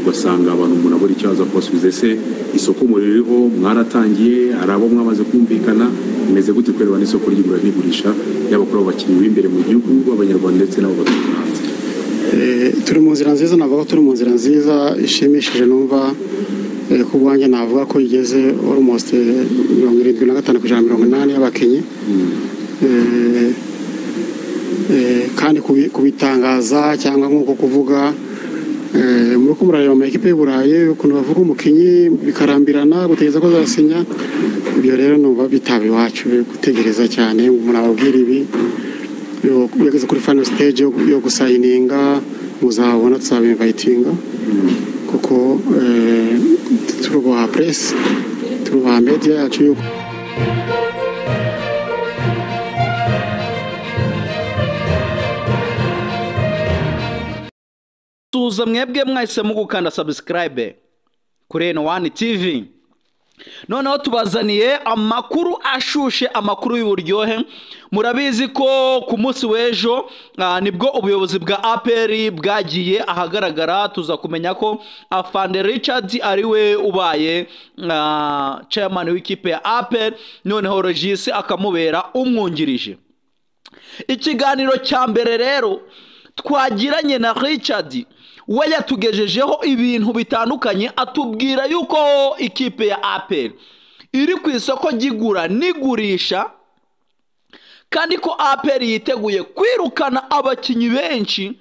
ugasanga abantu umuntu abura icyo aza kubasubiza ese isoko umuriro ririho mwaratangiye hari abo mwamaze kumvikana imeze gute kureba n'isoko ry'igura n'igurisha yaba kuri abo bakinnyi b'imbere mu gihugu b'abanyarwanda ndetse n'abo baturuka hanze turi mu nzira nziza navuga ko turi mu nzira nziza ishimishije numva ku bwanjye navuga ko igeze almost mirongo irindwi na gatanu ku ijana mirongo inani y'abakinnyi kandi kubitangaza cyangwa nk'uko kuvuga muri ko murareba ama ekipe y'u burayi ukuntu bavuga umukinnyi bikarambirana gutegereza ko azasinya ibyo rero numva bitaba iwacu gutegereza cyane umuntu ababwira ibi ugeze kuri final stage yo gusayininga muzabona tuzabivayitinga kuko turubaha press turubaha media yacu yuko tuza mwebwe mwahisemo gukanda subscribe kuri N1 TV noneho tubazaniye amakuru ashushe amakuru y'uburyohe murabizi ko ku munsi w'ejo nibwo ubuyobozi bwa aperi bwagiye ahagaragara tuza kumenya ko afande richard ari we ubaye chairman w'ikipe ya aperi noneho regisi akamubera umwungirije ikiganiro cya mbere rero twagiranye na richard we yatugejejeho ibintu bitandukanye atubwira yuko ikipe ya aperi iri ku isoko ry'igura n'igurisha kandi ko aperi yiteguye kwirukana abakinnyi benshi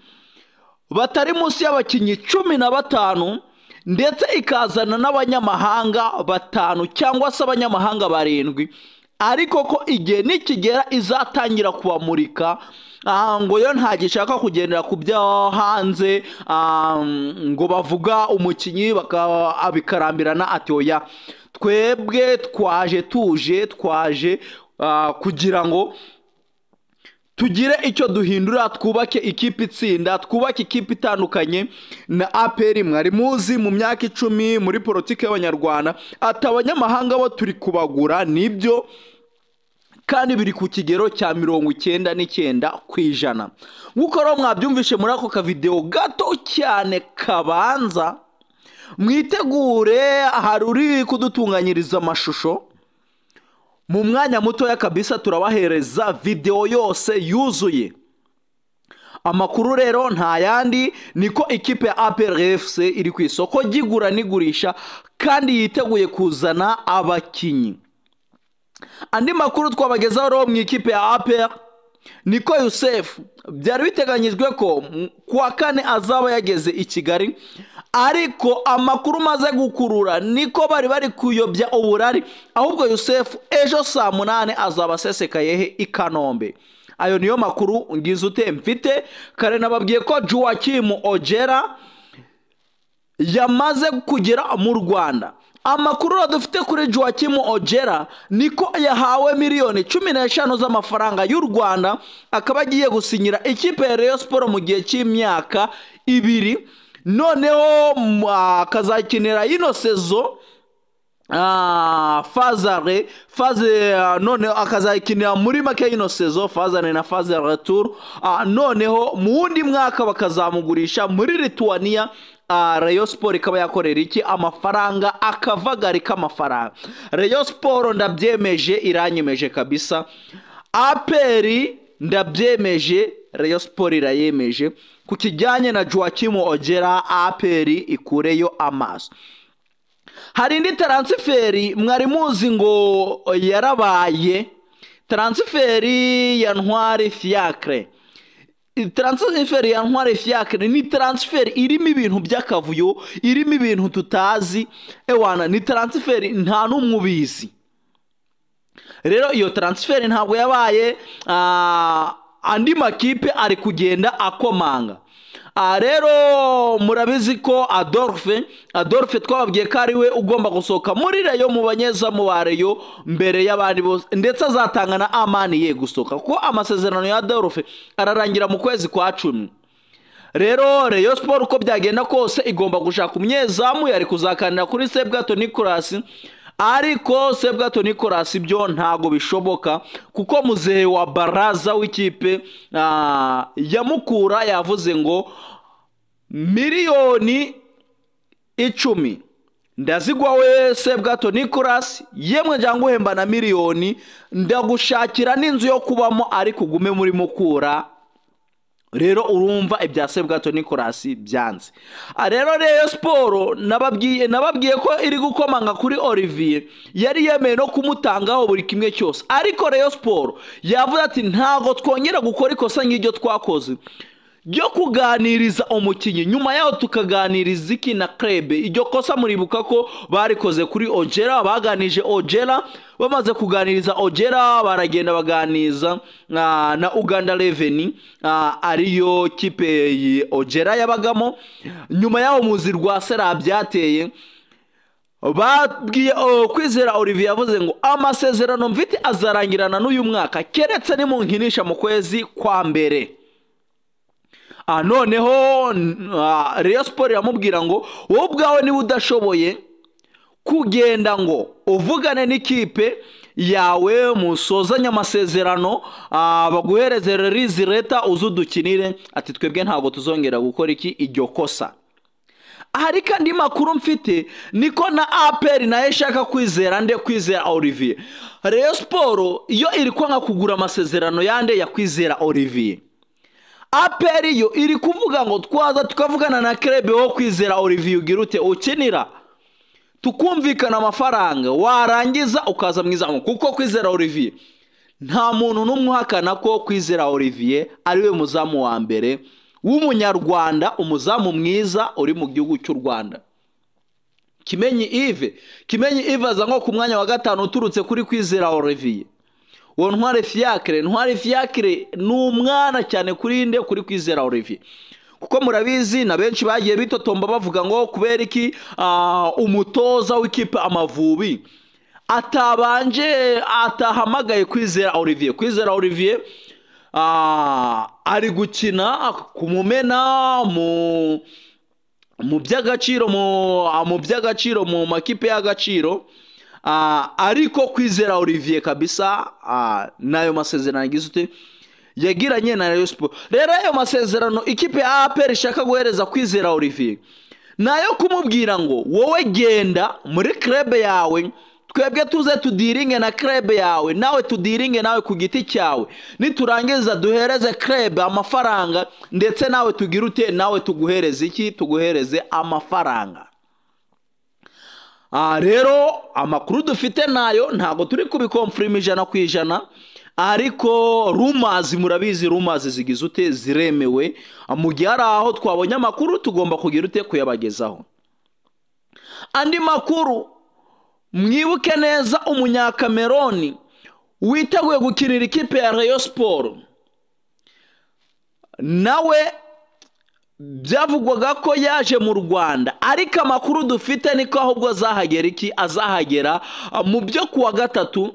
batari munsi y'abakinnyi cumi na batanu ndetse ikazana n'abanyamahanga batanu cyangwa se abanyamahanga barindwi ariko ko igihe nikigera izatangira kubamurika ngo yo nta gishaka kugendera ku byo hanze ngo bavuga umukinnyi bikabikarambirana ati oya twebwe twaje tuje twaje kugira ngo tugire icyo duhindura twubake ikipe itsinda twubake ikipe itandukanye na aperi mwari muzi mu myaka icumi muri politiki y'abanyarwanda ati abanyamahanga bo turi kubagura nibyo kandi biri ku kigero cya mirongo icyenda n'icyenda ku ijana nk'uko rero mwabyumvishe muri ako kavidewo gato cyane kabanza mwitegure hari uri kudutunganyiriza amashusho mu mwanya mutoya kabisa turabahereza videwo yose yuzuye amakuru rero nta yandi niko ikipe ya APRFC iri ku isoko ry'igura n'igurisha kandi yiteguye kuzana abakinnyi andi makuru twabagezaho rero mu ikipe ya APR niko yusefu byari biteganyijwe ko kuwa kane azaba yageze i kigali ariko amakuru maze gukurura niko bari bari kuyobya uburari ahubwo yusefu ejo saa munani azaba asesekayehe i kanombe ayo niyo makuru ngize ute mfite kare nababwiye ko juwakimu ojera yamaze kugera mu rwanda amakuru dufite kuri juwakimu ojera niko yahawe miliyoni cumi n'eshanu z'amafaranga y'u rwanda akaba agiye gusinyira ikipe ya reyo siporo mu gihe cy'imyaka ibiri noneho akazakinira ino sezo fazare faze noneho akazayikinira muri make y'ino sezo fazare na fazare turu noneho mu wundi mwaka bakazamugurisha muri lituwaniya reyo siporo ikaba yakorera iki amafaranga akavagari k'amafaranga reyo siporo ndabyemeje iranyemeje kabisa aperi ndabyemeje reyo siporo irayemeje ku kijyanye na juwakimu ogera aperi ikureyo amaso hari indi taransiferi mwari muzi ngo yarabaye taransiferi ya ntwari fiyakire taransiferi ya ntwari fiyakire ni taransiferi irimo ibintu by'akavuyo irimo ibintu tutazi ewana ni taransiferi nta n'umwe ubizi rero iyo taransiferi ntabwo yabaye andi makipe ari kugenda akomanga aha rero murabizi ko adolphe adolphe twababwiye ko ari we ugomba gusohoka muri reyo mu banyezamu ba reyo mbere y'abandi bose ndetse azatanga na amani ye gusohoka kuko amasezerano ya adolphe ararangira mu kwezi kwa cumi rero reyo siporo uko byagenda kose igomba gushaka umunyezamu yari kuzakanira kuri sebwato nikorasi ariko sebwato nikorasi byo ntago bishoboka kuko muzehe wa baraza w'ikipe ya mukura yavuze ngo miliyoni icumi ndazigwa wese bwato nikorasi yemwe njya nguhemba na miliyoni ndagushakira n'inzu yo kubamo ariko ugume muri mukura rero urumva ibya sebwato nikorasi byanze Ah, rero rero siporo nababwiye nababwiye ko iri gukomanga kuri olivier yari yemeye no kumutangaho buri kimwe cyose ariko rero siporo yavuze ati ntabwo twongera gukora ikosa nk'iryo twakoze ryo kuganiriza umukinnyi nyuma yaho tukaganiriza iki na krebe iryo kosa muribuka ko barikoze kuri ojera baganije ojera bamaze kuganiriza ojera baragenda baganiza ah, na uganda reveni ariyo kipe yi- ojera yabagamo nyuma yaho muzi rwa sera byateye babwiye oh, kwizera olivier yavuze ngo amasezerano mfite azarangirana n'uyu mwaka keretse nimunkinisha mu kwezi kwa mbere Ah, noneho n- ah, Rayon Sport iramubwira ngo wowe ubwawe niba udashoboye kugenda ngo uvugane n'ikipe yawe musozanye amasezerano ah, baguhereze release leta uze udukinire ati twebwe ntabwo tuzongera gukora iki iryo kosa hari kandi makuru mfite niko na aperi nayo ishaka kwizera nde kwizera olivier Rayon Sport iyo iri kwanga kugura amasezerano yande ya kwizera olivier aperi yo iri kuvuga ngo twaza tukavugana na kerebe wo kwizera olivier ugira ute ukinira tukumvikana amafaranga warangiza ukaza mu izamu kuko kwizera olivier nta muntu n'umwe uhakana ko kwizera olivier ariwe muzamu wa mbere w'umunyarwanda umuzamu mwiza uri mu gihugu cy'u rwanda kimenyi ive kimenyi ive aza nko ku mwanya wa gatanu uturutse kuri kwizera olivier uwo ntware fiyakire ntware fiyakire ni umwana cyane kuri nde kuri kwizera olivier kuko murabizi na benshi bagiye bitotomba bavuga ngo kubera iki ah, umutoza w'ikipe amavubi atabanje atahamagaye kwizera olivier kwizera olivier ah, ari gukina kumumena mu mu by'agaciro mu ah, mu by'agaciro mu makipe y'agaciro Ah, ariko kwizera olivier kabisa ah, n'ayo masezerano yagize ute yagiranye na Rayon Sport rero ayo masezerano ikipe ya APR ishaka guhereza kwizera olivier ni ayo kumubwira ngo wowe genda muri krebe yawe twebwe tuze tudiringe na krebe yawe nawe tudiringe nawe ku giti cyawe niturangiza duhereze krebe amafaranga ndetse nawe tugire ute nawe tuguhereze iki tuguhereze amafaranga aha rero amakuru dufite nayo ntabwo turi kubikomfurima ijana ku ijana ariko rumazi murabizi rumazi zigize ute ziremewe mu gihe hari aho twabonye amakuru tugomba kugira ute kuyabagezaho andi makuru mwibuke neza umunyakameroni witeguye gukinira ikipe ya Rayon siporo nawe byavugwaga ko yaje mu rwanda ariko amakuru dufite niko ahubwo azahagera iki azahagera ah, mu byo kuwa gatatu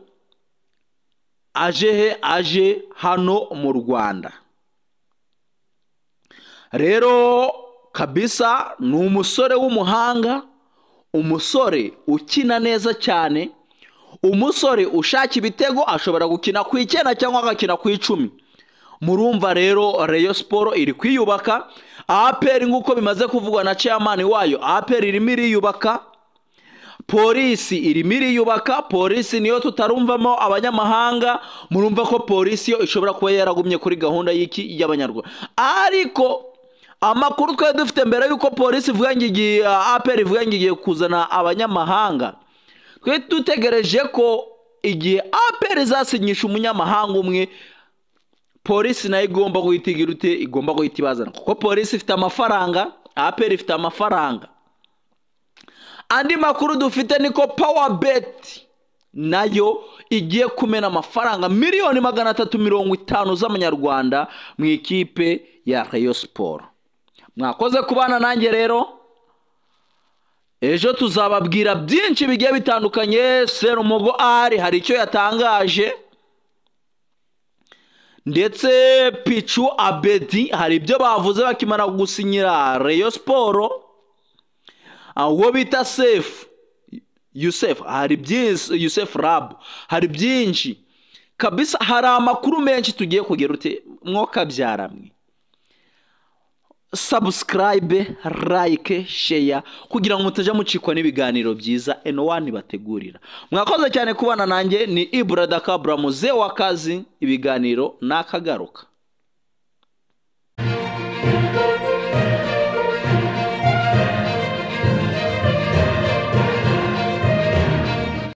aje he aje hano mu rwanda rero kabisa ni umusore w'umuhanga umusore ukina neza cyane umusore ushaka ibitego ashobora gukina ku icyenda cyangwa agakina ku icumi murumva rero reyo siporo iri kwiyubaka aperi nk'uko bimaze kuvugwa na ceyamani wayo aperi irimo iriyubaka polisi irimo iriyubaka polisi niyo tutarumvamo abanyamahanga murumva ko polisi yo ishobora kuba yaragumye kuri gahunda y'iki y'abanyarwanda ariko amakuru twari dufite mbere y'uko polisi ivuga ngo igiye aperi ivuga ngo igiye kuzana abanyamahanga twari dutegereje ko igihe aperi izasinyisha umunyamahanga umwe polisi nayo igomba guhita igira ute igomba guhita ibazana kuko polisi ifite amafaranga aperi ifite amafaranga andi makuru dufite niko pawa beti nayo igiye kumena amafaranga miliyoni magana atatu mirongo itanu z'amanyarwanda mu ikipe ya reyo siporo mwakoze kubana nanjye rero ejo tuzababwira byinshi bigiye bitandukanye serumugo ari hari icyo yatangaje ndetse picu abedi hari ibyo bavuze bakimara gusinyira reyo siporo Ah, uwo bita sefu yusefu hari byinshi yusefu rabu hari byinshi kabisa hari amakuru menshi tugiye kugira ute mwokabyara mwe sabusikarayibe layike sheya kugira ngo mutajya mucikwa n'ibiganiro byiza eno wani bategurira mwakoze cyane kubana nanjye ni iburadakabura muze w'akazi ibiganiro ni akagaruka